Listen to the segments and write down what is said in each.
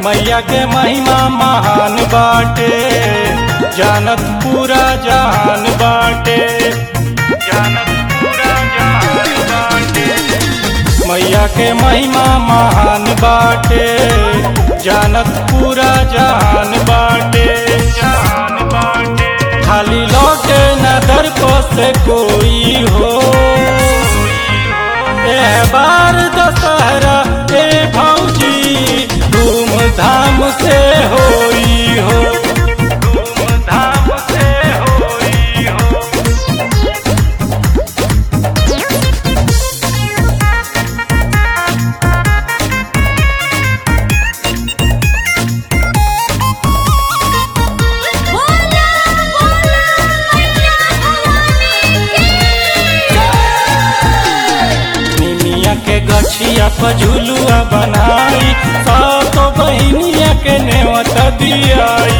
मैया के महिमा महान बाटे जानत पूरा जहान बाटे जानत पूरा जहान बाटे मैया के महिमा महान बाटे जानत पूरा जहान बाटे जहान बाटे खाली लौटे न दर को से कोई हो ए बार दशहरा ए भौजी धूमधाम से होई हो धूमधाम से होई हो बोला बोला मैया भवानी की निमिया के गछिया पर झुलुआ बनाई सातो बहिनिया के नेवत दियाई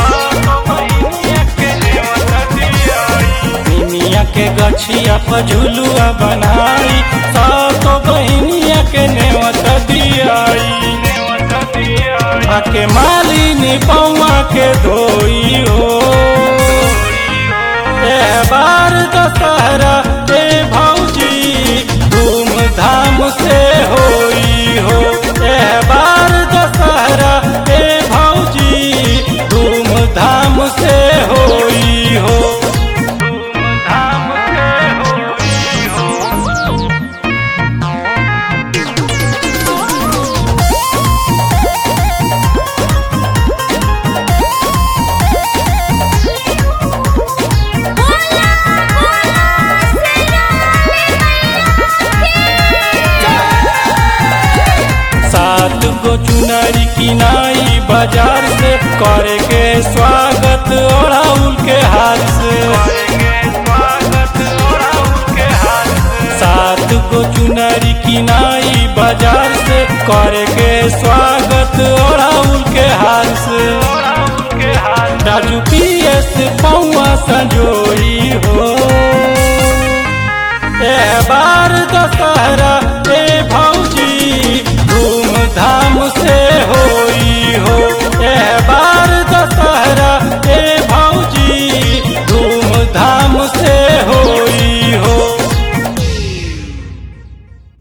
निमिया के गछिया पर झुलुआ बनाई सातो बहिनिया के नेवत दियाई आके मालिनी पौआ के धोई हो ए बार दशहरा ए भौजी धूमधाम से होई हो ए बार दशहरा ए भौजी धूमधाम से होई हो धूमधाम से होई हो बोला बोला सियानी मैया सात गो चुनरी किनाई बाजार से करे के स्वागत ओढ़ाउल के हाथ से सात गो चुनरी किनाई बाजार से करे के स्वागत ओढ़ाउल के हाथ से राजू पीएस पौआ संजोई